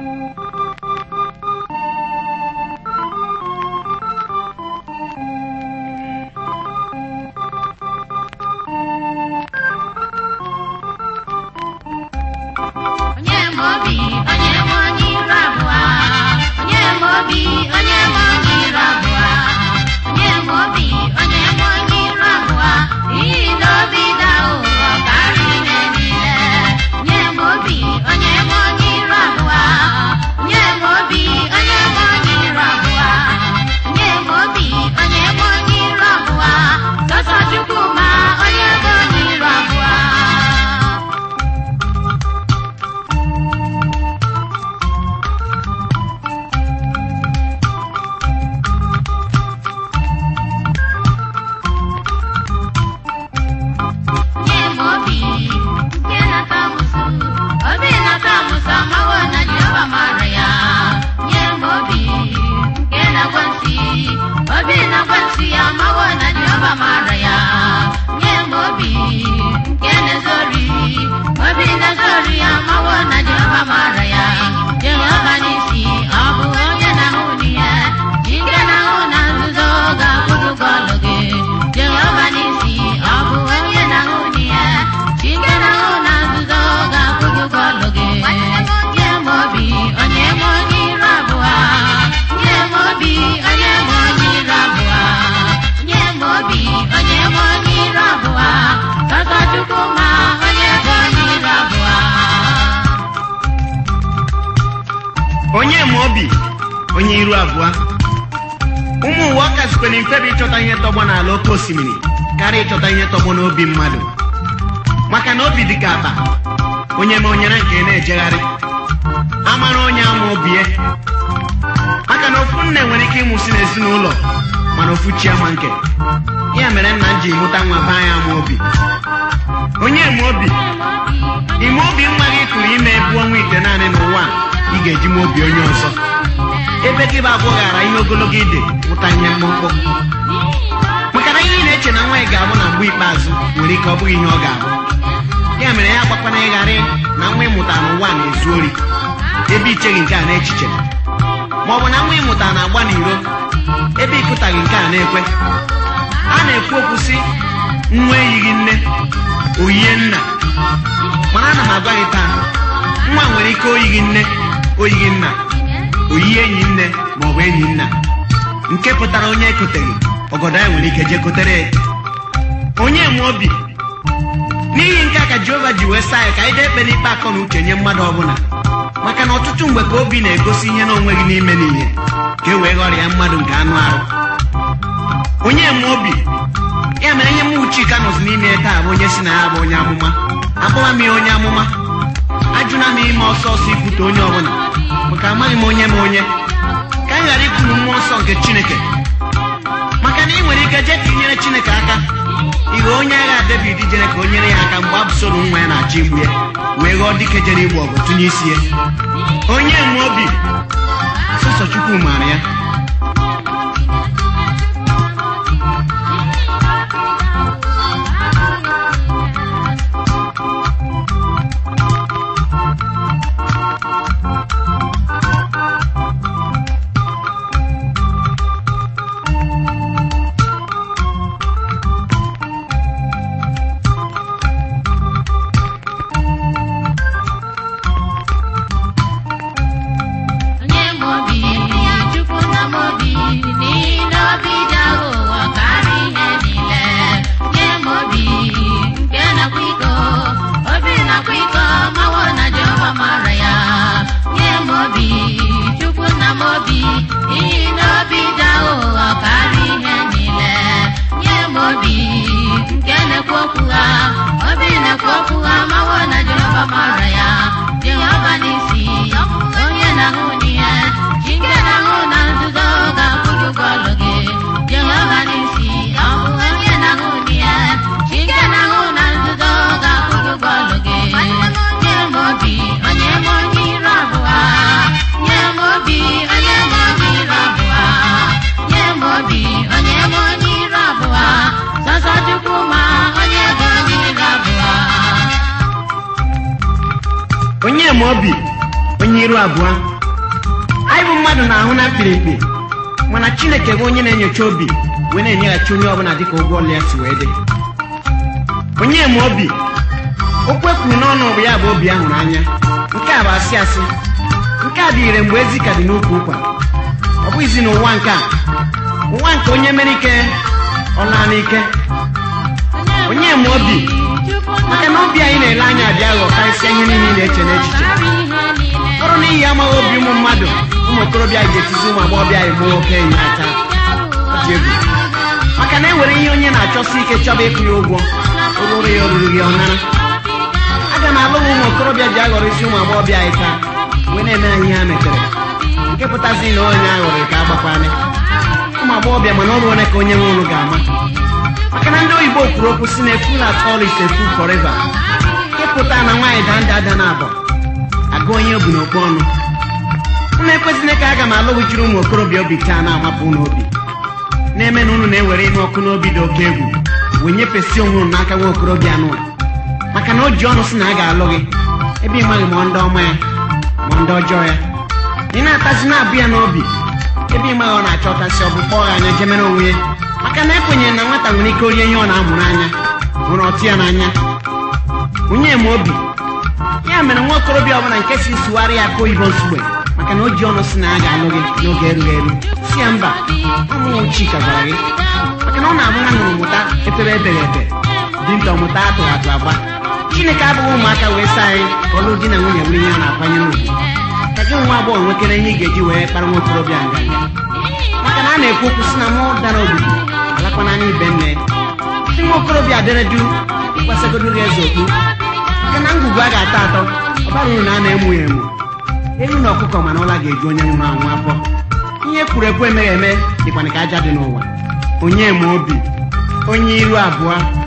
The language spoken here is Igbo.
onye ma obi onye ma onye iru abụọ onye ma obi onye ma onye iru abụọ onye ma obi onye ma onye iru abụọ iyi n'obi daa ụwa karịa ihe niile onye ma obi onye ma onye iru abụọ onye ma obi onye ma onye iru abụọ onye ma obi onye ma onye iru abụọ sọsọ chukwu ma onye ma onye iru abụọ nye m obi nke na-ata amụsụ obi na-ata amụsụ amawo na Jehova mara ya nye m obi nke na-agwa nsị obi na-agwa nsị ya amawo na Jehova mara ya nye m obi nke na-ezori obi na-ezori ya amawo na Jehova mara ya Jehova n'isi ọ bụ onye na-ahụ n'ihe chi nke na-ahụ na nzuzo ga-akwụdụgo ọlụ gị Jehova n'isi ọ bụ onye na-ahụ n'ihe chi nke na-ahụ na nzuzo ga-akwụdụgo ọlụ gị nye m obi onye m onye iru abụọ nye m obi onye m onye iru abụọ nye m obi onye m onye iru abụọ sọsọ Chukwu ma onye bụ onye iru abụọ onye ma obi onye iru abụọ ụmụ ụwa ọka zikwere mfe bụ ịchọta ihe tọgbọ n'ala oke osimiri karịa ịchọta ihe tọgbọ n'obi mmadụ maka na obi dị ka akpa onye ma onyere nke na-ejegharị amara onye ama obie maka na ofu nne nwere ike ịmụsị n'ezinụlọ mana ofu chi ama nke ya mere nna m ji mụta nwa baa ya ama obi onye ma obi ime obi mma gị kụrụ ime ebu ọnwa ite naanị n'ụwa a, ị ga-eji m obi onye ọzọ ebe gị bụ abụọ ghara ihe ogologo ide mụta ihe mkpụmkpụ maka na ihe ị na-eche na nwa ị ga-abụ na mgbe ikpeazụ nwere ike ọ bụghị ihe ọ ga-abụ ya mere ya gbakwana ịgharị na nwa ịmụta n'ụwa na-ezu ori ebe icheghị nke a n'echiche ma ọ bụ na nwa ịmụta na-agba n'iro ebe ịkụtaghị nke a na-ekwe a na-ekwu okwu sị nwa eyighị nne oyie nna mana ana m agwa gị taa nwa nwere ike oyighị nne oyighị nna oyighị enyi nne ma ọ bụ enyi nna nke pụtara onye ekoteghị ọgọdọ ya nwere ike jee kotere ya onye nwe obi n'ihi nke a ka jehova ji wee saa ya ka anyị dee ekpe n'ikpe akọ na uche nye mmadụ ọbụla maka na ọtụtụ mgbe ka obi na-egosi ihe na onweghị n'ime n'ihe ka e wee ghọrịa mmadụ nke anụ arụ onye nwe obi ya mere ihe mụ chika nọzi n'ime ya taa bụ onye si na ya bụ onye amụma akpọwa m ya onye amụma ajụna m ime ọsọ ọsọ ikwute onye ọbụla maka amaghị m onye m onye ka anyị ghara ikwuru mmụọ nsọ nke chineke maka na ị nwere ike jee ka inyere chineke aka ighe onye agha david jere ka o nyere ya aka mgbe abụsoro nwa ya na-achọ igbu ya wee ghọọ dike jere igbu ọgụ tụnye isi ya onye nwe obi sọsọ chukwu maara ya onye m obi chukwu na m obi n'ihi na obi dị aghụghọ karịa ihe niile nye m obi nke nakwa iko obi nakwa iko mawo na jehova mara ya nye m obi chukwu na m obi n'ihi na obi dị aghụghọ karịa ihe niile nye m obi nke na-ekwu okwu ha obi na-ekwu okwu ha mawo na jehova mara ya jehova n'isi onye na-ahụ n'ihe chi nke na-ahụ na nzuzo ga-akwụrụ ụgwọ ọlụ gị jehova n'isi ọ bụ onye na-ahụ n'ihe chi nke na-ahụ na nzuzo ga-akwụrụ ụgwọ ọlụ gị nye m obi onye m onye iru abụọ nye m obi onye m onye iru abụọ nye m obi onye m onye iru abụọ sọsọ chukwu ma onye bụ onye iru abụọ onye ma obi onye iru abụọ anyị bụ mmadụ na-ahụ na mkpirikpi mana chineke bụ onye na-enyocha obi wee na-enyeghachi onye ọbụla dịka ụgwọ ọlụ ya si wee dị onye ma obi okwu ekwuru n'ọnụ bụ ya bụ obi a hụrụ anya nke a bụ asị asị nke a dị ire mgbe ezi ka dị n'ukwu ụkwa ọ bụghịzi n'ụwa nke a ụwa nke onye mere ike ọ laa n'ike onye ma obi maka na obi anyị na-ele anya abịa aghọ karịsịa ihe niile ị na-eche n'echiche ọrụ n'ihi amaghị obi ụmụ mmadụ ụmụ okorobịa ga-etizi ụmụ agbọghọbịa anyị gbuo oke enyi aka ọ dị egwu maka na e nwere ihe onye na-achọsi ike chọba ịkwụ ya ụgwọ oruru ya oruru gị ọ nara aga m alụ ụmụ okorobịa ji aghọrịzi ụmụ agbọghọbịa anyị taa wee na-eme anyị ihe ha metere nke pụtazi na onye aghọrị ka agbakwana ụmụ agbọghọbịa mana ọrụ ole ka onye nwe ụlụ ga-ama maka na ndị oyibo kwuru okwu si na eful at all is a fool forever nke pụtara na nwaanyị daa ndị ada na-abọ agụ onye obu n'okpu ọnụ unu ekwezina ka aga m alụghịchiri ụmụ okorobịa obi taa na-amapụ unu obi na-eme na unu na-ewere ịnụ ọkụ n'obi dị oke egwu wee nyefesi onwe unu n'aka nwa okorobịa anụ maka na o ji ọnụ si na a ga-alụ gị ebe ị maghị ma ndị ọma ya ma ndị ọjọọ ya ị na-atazi na-abụ ya n'obi ebe ị maghị ọ na-achọ ọtasị ọ bụ kpọọ ya anya jemere onwe ya maka na ekwenyere na nwata nwere ike orie ihe ọ na-amụrụ anya hụrụ ọtụ ya n'anya onye ma obi ya mere nwa okorobịa ọbụla nke si sụgharị ya aka oyibo nsugbe maka na o ji ọnụ si na a ga-alụ gị n'oge erughị eru si ya mba ọmụnwụ chika gwara gị maka na ọ na-amụ na nnụrụ mụta efere ebeghị ebe dinta ọmụta atụrụ atụ agba chineke abụghị ụmụaka wee saa anyị ka ọlụ di na nwunye bụrụ ihe a na-akwanyere ugwu ka gị nwa agbọghọ nwekere ihe ị ga-eji wee kpara nwa okorobịa nganga maka na a na-ekwu okwu si na mụ dara obodo alakwa n'anya ibe nne ndị nwa okorobịa dere du ịkwasagodo gị eze okpu maka na ngwugwu a ga-atọ atọ ọ bara uru na a na-emu ya emu ewu na ọkụkọ mana ụla ga-eju onye nwụrụ anwụ afọ ihe kwuru ekwu emeghị eme dịkwana ka aja dị n'ụwa onye ma obi onye iru abụọ